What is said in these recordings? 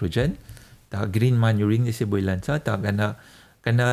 Nitrogen त green manuring जैसे बोलन सा त गना गना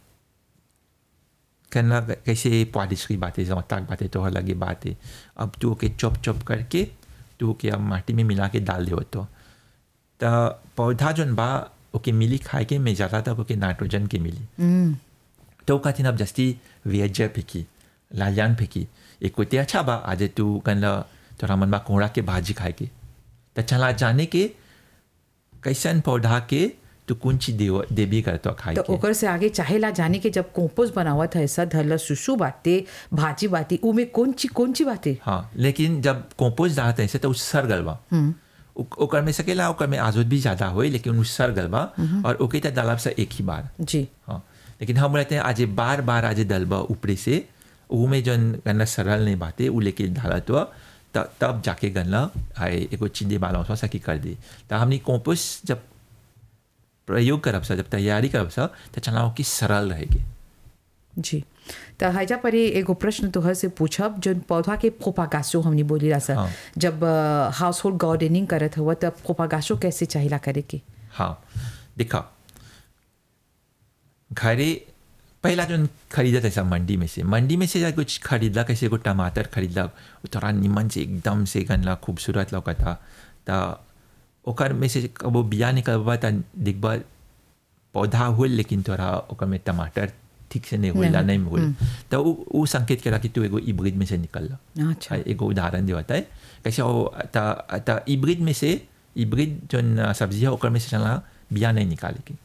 गना कैसे पॉलिश की बातें जो तक बातें तो लगी बातें अब तू ओके चॉप चॉप करके तू ओके अब माटी में मिला के डाल दे तो त पौधा जोन बा ओके मिली खाए के में ज़्यादा तक ओके नाइट्रोजन के मिली तो खातिर अब जस्ती वेज फेंकी लालियान फेंकी एक कोते अच्छा बा आज तू कन तोरा मन बा कोहड़ा के भाजी खाए के त चला जाने के कैसन पौधा के तू कौन चीज देव देबी करतो खाए तो के ओकर से आगे चाहेला जाने के जब कंपोस्ट बनावत है ऐसा धरला सुसु बाते भाजी बाती उमे कौन ची कौन ची बाते हाँ लेकिन जब कंपोस्ट डालते हैं से तो उसर गल बा ओक- ओकर में सकेला ओकर में आजोद भी ज्यादा होई लेकिन उसर गल बा और ओके त डालब से एक ही बार जी हाँ लेकिन हम रहते हैं आज बार बार आज दलबा ऊपरे से ऊ में जन गन्ना सरल नहीं बाते ऊ लेके डाला तो त- तब जाके गन्ना आए एगो चिंदे बाला उसमें सकी कर दी तो हमने कंपोस्ट जब प्रयोग करब सा जब तैयारी करब सा तो चलाओ कि सरल रहेगी जी तो हैजा पर ये एगो प्रश्न तोहर से पूछब जो पौधा के प्रोपागासो हमने बोली रहा सर हाँ। जब हाउस होल्ड गार्डनिंग करत हुआ तब प्रोपागासो कैसे चाहिला करे के हाँ देखा घरे पहला जो खरीदा था सब मंडी में से मंडी में से या कुछ खरीदा कैसे को टमाटर खरीदा वो थोड़ा निमन से एकदम से गनला खूबसूरत लौका था तो ओकर में से कब वो बिया निकलबा त दिखबा पौधा होल लेकिन थोड़ा ओकर में टमाटर ठीक से नहीं होला नहीं होल तो वो वो संकेत करा कि तू एगो इब्रिड में से निकल अच्छा एगो उदाहरण देवता है कैसे वो त त इब्रिड में से इब्रिड जो सब्जी है ओकर में से चला बिया नहीं निकाले के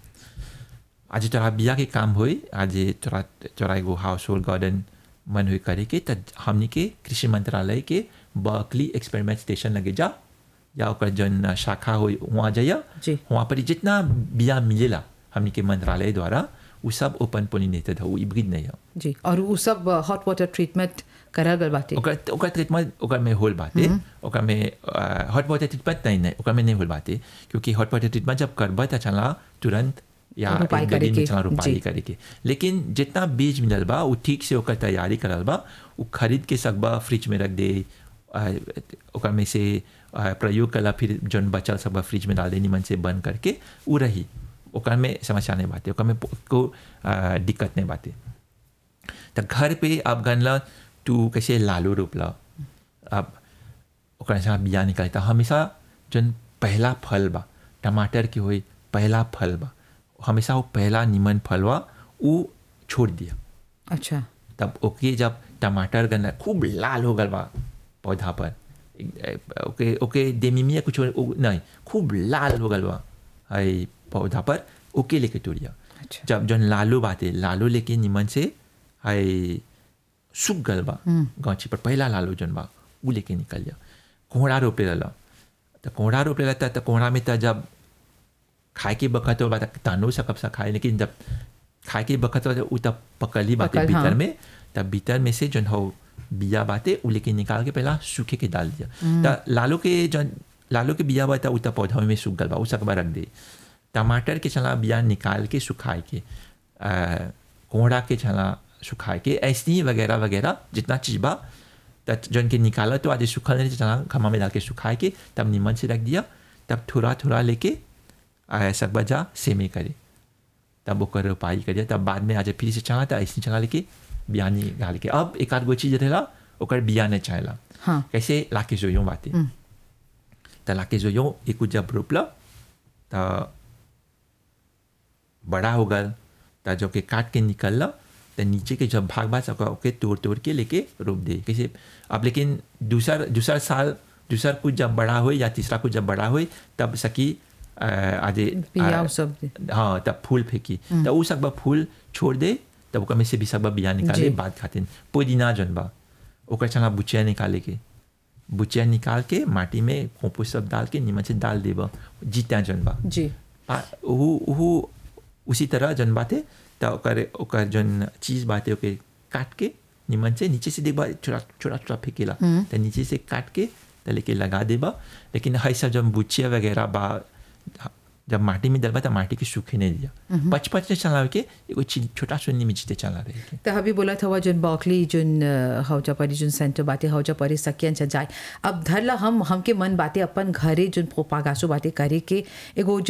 आज तोरा बिया के काम होई आज तोरा तोरा एगो हाउस होल्ड गार्डन मन हुई करे के त हमनी के कृषि मंत्रालय के बर्कली एक्सपेरिमेंट स्टेशन लगे जा या ओकर जन शाखा होई वहाँ जाइया जी। वहाँ पर जितना बिया मिलेला हमनी के मंत्रालय द्वारा वो सब ओपन पोलिनेटेड है वो इब्रिड नहीं है जी और वो सब हॉट वाटर ट्रीटमेंट करल गल बाते ओकर ओकर ट्रीटमेंट ओकर में होल बाते ओकर में हॉट वाटर ट्रीटमेंट नहीं नहीं ओकर में नहीं होल बाते क्योंकि हॉट वाटर ट्रीटमेंट जब करबा त चला तुरंत या रोपाई एक करे गड्डी में के, चला रोपाई जी। करे के लेकिन जितना बीज मिलल बा वो ठीक से ओकर तैयारी करल बा वो खरीद के सकबा फ्रिज में रख दे आ, ओकर में से आ, प्रयोग कला फिर जौन बचल सब बा फ्रिज में डाल दे निमन से बंद करके वो रही ओकर में समस्या नहीं बाते ओकर में को आ, दिक्कत नहीं बाते तो घर पे अब गनला तू कैसे लालू रोपला अब ओकरा से बिया निकलता हमेशा जन पहला फल बा टमाटर के होई पहला फल बा हमेशा वो पहला निमन फलवा वो छोड़ दिया अच्छा तब ओके जब टमाटर गन्ना खूब लाल हो गल बा पौधा पर एक- ओके ओके देमिमिया कुछ ओ- नहीं खूब लाल हो गल बा है पौधा पर ओके लेके तोड़िया अच्छा जब जौन लालू बाते लालू लेके निमन से है सूख गल बा गाछी पर पहला लालू जौन बा उ लेके निकल जा कोहड़ा रोपे रहला तो कोहड़ा रोपे रहता तो कोहड़ा में तो जब खाए के बखत हो बात तानो सकब सा खाए लेकिन जब खाए के बखत हो उ तब पकल ही बाते पकल, भीतर हाँ। में तब भीतर में से जौन हो बिया बाते उ लेके निकाल के पहला सूखे के डाल दिया तो लालू के जौन लालू के बिया बाता उ तब पौधा में सूख गल बा उ सकबा रख दे टमाटर के चला बिया निकाल के सुखाए के आ, कोहड़ा के चला सुखाए के ऐसे ही वगैरह वगैरह जितना चीज बा त जौन के निकाला तो आज सुखल नहीं चला खमा में डाल के सुखाए के तब नीमन से रख दिया तब थोड़ा थोड़ा लेके आ, सकबा जा सेमे करे तब ओकर रोपाई करिए तब बाद में आज फिर से चला था ऐसे चला लेके बिया निकाल के अब एक आध गो चीज रहेला ओकर बिया नहीं चाहेला हाँ कैसे लाके जोयो बाते त लाके जोयो एक जब रोपला त बड़ा हो गल त जो के काट के निकलला त नीचे के जब भाग भाग सका ओके तोड़ तोड़ के लेके रोप दे कैसे अब लेकिन दूसर दूसर साल दूसर कुछ जब बड़ा हो या तीसरा कुछ जब बड़ा हो तब सकी अ, आजे बिया अ, उ सब दे। हाँ तब फूल फेंकी तब उ सकबा फूल छोड़ दे तब ओकर में से भी सकबा बिया निकाले जी। बाद खातिन पुदीना जन बा ओकर चला बुचिया निकाले के बुचिया निकाल के माटी में कंपोस्ट सब डाल के नीमन से डाल देबा जीता जन बा जी पा- उहु उहु उसी तरह जन बाते त ओकर ओकर जन चीज बाते ओके काट के निमन से नीचे से देखबा छोटा छोटा छोटा फेंकेला त नीचे से काट के त लेके लगा देबा लेकिन है सब जब बुचिया वगैरह बा जब माटी में डलबा त माटी के सूखे नहीं दिया पच पच से चलावे के एगो चीज छोटा सुन्नी में जीते चला रहे के तो अभी बोला था जोन बॉकली जोन अ, हौजा परी जोन सेंटर बाते हौजा परी सकियन से जाए अब धरला हम हमके मन बाते अपन घरे जोन प्रोपागासो बाते करे के एगो